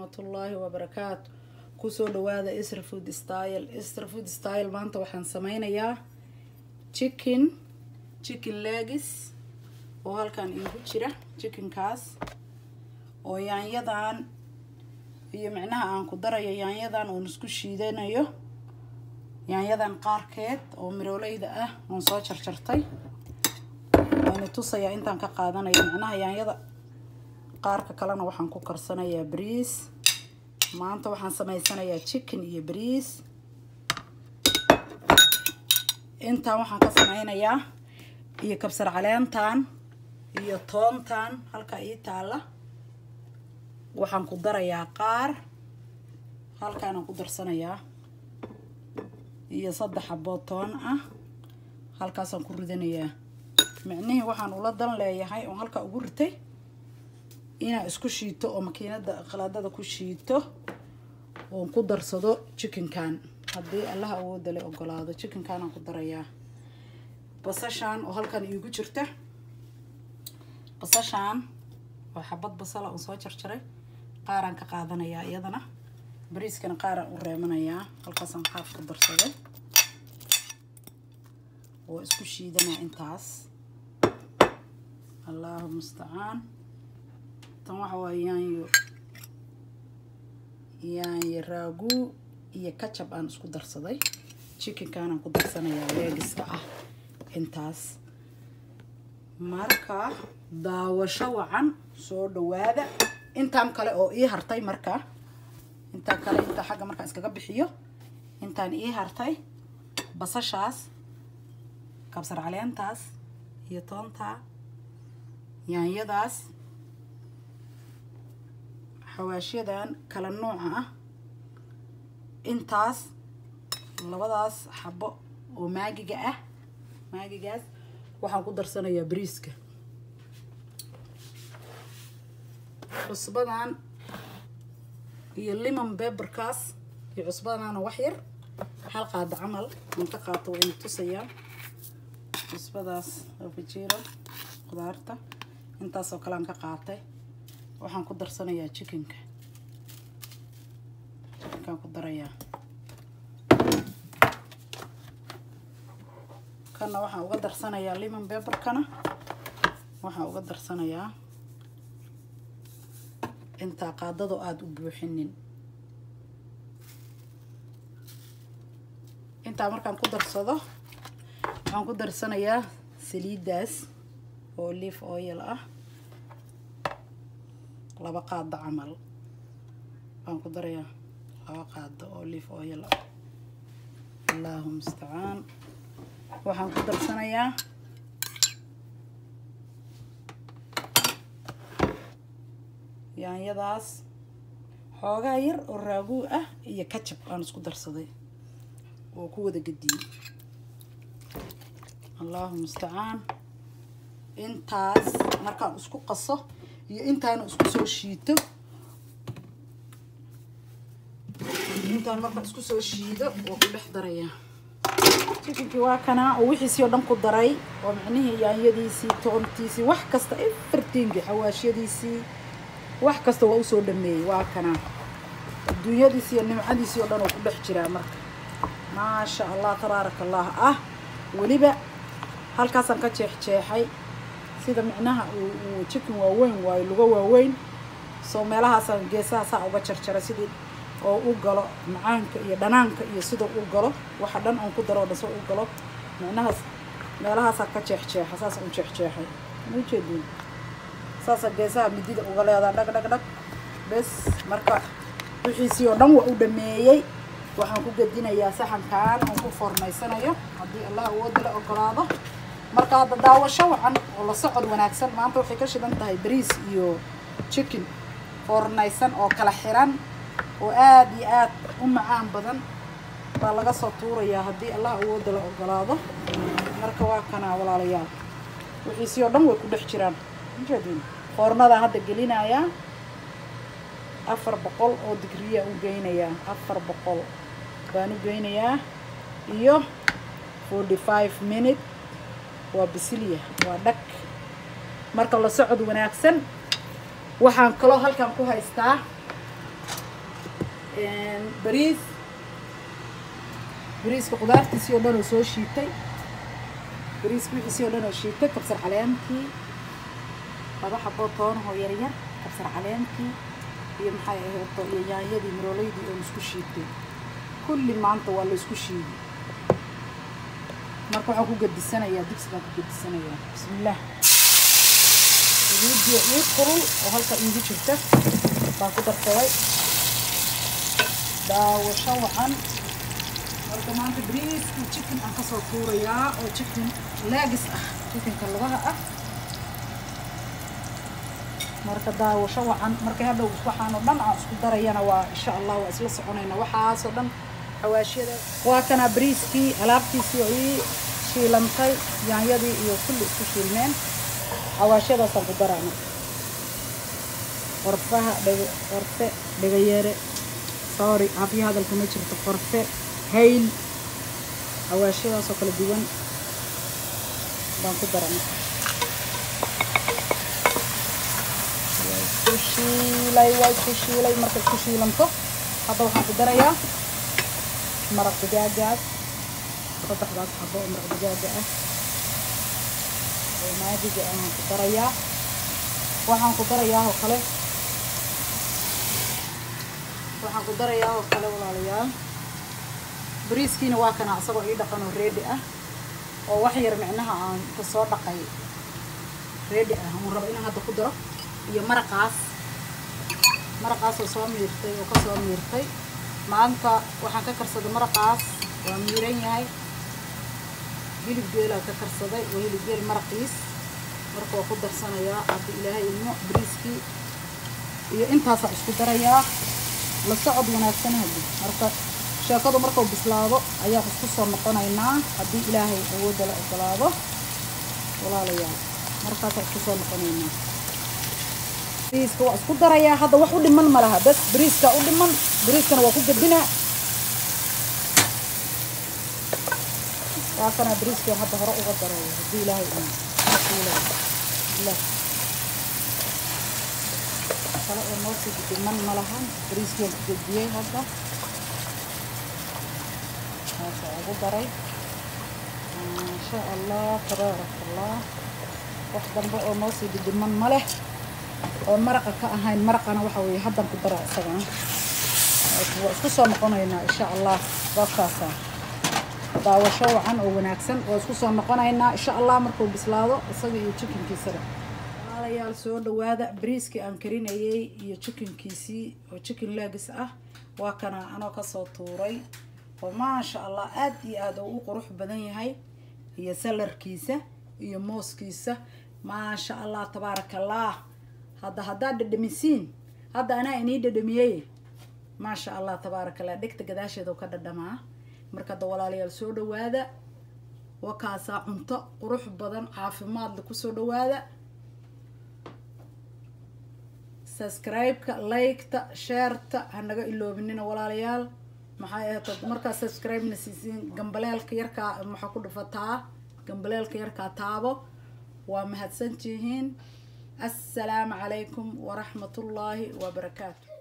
waraxmatullaahi wabarakaatu kusoo dhawaada isra food style isra food style maanta waxaan sameynayaa chicken chicken legis oo halkan iigu jira chickenkaas oo yaanyadan iyo micnaha aan ku darayo yaanyadan oon isku shiidanayo yaanyadan qaarkeed oo mirooleyda ah oon soo jarjartay waana tusayaa intaan ka qaadanayo micnaha yaanyada qaarka kalena waxaan ku karsanayaa bariis maanta waxaan sameysanayaa chicken iyo bariis intaan waxaan ka sameynayaa iyo kabsar caleentan iyo toontan halka ii taalla waxaan ku darayaa qaar halkaanaan ku darsanayaa iyo saddex xaboo toon ah halkaasaan ku ridanayaa micnihii waxaan ula dan leeyahay oon halkaa ugu ritay inaa isku shiito oo makiinada qalaadada ku shiito oon ku darsado chickenkan haddii allaha awooda le ogolaado chickenkanaan ku darayaa basashaan oo halkan iigu jirta basashaan oo xabad basala oon soo jarjaray qaaraan ka qaadanayaa iyadana bariiskana qaaraan u reemanayaa halkaasaan qaaf ku darsaday oo isku shiidanaa intaas allahu mustacaan tan waxa waa yaanyo yaanyo raagu iyo kajab aan isku darsaday chickenkaanaan ku darsanayaa leegiska ah intaas marka daawasho wacan soo dhawaada intaan kale oo ii hartay marka intaan kale intaa xagga markaan iskaga bixiyo intaan ii hartay basashaas kabsar caleentaas iyo toonta yaanyadaas xawaashyadan kala nooca ah intaas labadaas xabo oo maagiga ah maagigaas waxaan ku darsanayaa bariiska cusbadan iyo limon beberkaas iyo cusbadana wax yar hal qaada camal aan ka qaato waa ina tusayaa cusbadaas afajiro qudaarta intaasoo kale aan ka qaatay waxaan ku darsanayaa chickenka chickenkaan ku darayaa kana waxaan uga darsanayaa limon beberkana waxaan uga darsanayaa intaa qaadado aada u buuxinin intaa markaan ku darsado waxaan ku darsanayaa saliiddaas oo leaf oil ah laba qaado camal waan ku darayaa laba qaado oo leaf oil ah allahu mustacaan waxaan ku darsanayaa yaanyadaas xoogaa yar oo raaguu ah iyo kajab aan isku darsaday oo ku wada gediyey allahu mustacaan intaas markaan isku qaso iyo intaana isku soo shiito intaan markaan isku soo shiido oo ku dhex darayaa chickenkii waa kanaa oo wixiisii oo dhan ku daray oo micnihii yaanyadiisii toontiisii wax kasta evertingi xawaashyadiisii wax kasta waa usoo dhameeyey waa kanaa adduunyadiisi iyo nimcadiisii oo dhan oo ku dhex jiraa marka maasha allah tabaaraka allah ah weliba halkaasaan ka jeexjeexay sida micnaha uu chicken waaweyn waayo lugo waaweyn soo meelahaasaan geesaha saa uga jarjaray sidii oo u galo macaanka iyo dhanaanka iyo sida u galo waxa dhan oon ku daro o dhan soo u galo micnahaas meelahaasaa ka jeexjeexa saasa u jeexjeexay ma ujeedin saasa geesaha midida uga leedaa dhag dhag dhag bes marka wixiisii oo dhan waa u dhameeyey waxaan ku gedinayaa saxankan oon ku formaysanayo haddii allah awooda la ogolaado marka hadda daawasho wacan oo la socod wanaagsan maanta waxay ka shidan tahay bariis iyo chicken foornaysan oo kala xiran oo aada iyo aad u macaan badan baa laga soo tuurayaa haddii allah awooda la ogolaado marka waa kanaa walaalayaal wixiisii oo dhan way ku dhex jiraan ujeedin foornadaan hadda gelinayaa afar boqol oo digriya u geynayaa afar boqol baan u geynayaa iyo forty five minute waa bisilya waa dhag marka la socod wanaagsan waxaan kaloo halkan ku haystaa bariis bariiska qudaartiisii oo dhan oo soo shiitay bariiska wixiisii oo dhan oo shiitay kabsar caleenkii laba xaboo toonahoo yaryar kabsar caleenkii iyo maxay aheeto iyo yaanyadii marooleydii oon isku shiitay kulli maanta waa la isku shiiday marka waxaan ku gadisanayaa dibsi baan ku gadisanayaa bismillaah saliidiyo ii kulul oo halka iigu jirta baan ku darsaday daawasho wacan marka maanta bariiskii chicken aan kasoo tuurayaa oo chicken leegis ah chickenka lugaha ah marka daawasho wacan markay hadhow waxaan oo dhan aan isku darayana waa insha allah waa isla soconayna waxaasoo dhan xawaashiyada waa kana bariiskii alaabtiisii oo ii shiilantay yaanyadii iyo kulli isku shiilmeen xawaashiyadaasaan ku daraa marka qorfaha dhega qorfe dhegayeere sorry hafiya hadalka ma jirto qorfe hayl xawaashiyadaasoo kala duwan baan ku dara marka waa isku shiilay waa isku shiilay marka isku shiilanto hadda waxaan ku darayaa maraq digaagaas saddexdaas xabo oo maraq digaaga ah oo maadiga ayaan ku darayaa waxaan ku darayaa oo kale waxaan ku darayaa oo kale walaalayaal bariiskiina waa kana isagoo ii dhaqan oo reedi ah oo wax yar micnaha aan ka soo dhaqay reedi ah uun rabo inaan hadda ku daro iyo maraqaas maraqaas oo soo miirtay oo ka soo miirtay maanta waxaan ka karsaday maraqaas waa miiran yahay hilib geelaa ka karsaday waa hilib geel maraqiis marka waa ku darsanayaa hadda ilaahay ilmo bariiskii iyo intaasaan isku darayaa la socod wanaagsan haddi marka sheekadu markuu bislaado ayaan isku soo noqonaynaa haddii ilaahay awoodda la ogolaado walaalayaal markaasaan isku soo noqonaynaa bariiska waa isku darayaa hadda wax u dhiman ma laha bas bariiska u dhiman bariiskana waa ku gadinaa waa kana bariiska hadda hore uga daraya haddii ilaahay uu bismillah kale oo noo sii dhiman ma lahan bariiskii ku gadiyey hadda maasha ugu daray maasha allah tabaaraka allah wax dambe oo noo sii dhidhiman ma leh oo maraqa ka ahayn maraqana waxa weeye haddan ku dara isagana waa isku soo noqonaynaa insha allah waakaasa daawasho wacan oo wanaagsan waa isku soo noqonaynaa insha allah markuu bislaado isaga iyo chickenkiisaba walaalayaal soo dhawaada bariiskii aan karinayay iyo chickenkiisii oo chicken legs ah waa kana anoo kasoo tuuray oo maasha allah aad iyo aad oo u qurux badan yahay iyo salarkiisa iyo mooskiisa maasha allah tabaaraka allah hadda haddaad dhadhamisiin hadda anaa inii dhadhamiyey maasha allah tabaaraka allah dhegta gadaasheeda ka dhadhamaa marka hadda walaalayaal soo dhawaada wakaasaa cunto qurux badan caafimaadle kusoo dhawaada subscribe-ka like-ta sheerta hanaga iloobinina walaalayaal maxay ahayd markaa subscribe-na siisiin gambaleelka yarkaa maxaa ku dhufataa gambaleelka yarkaa taabo waa mahadsantihiin السلام عليكم ورحمة الله وبركاته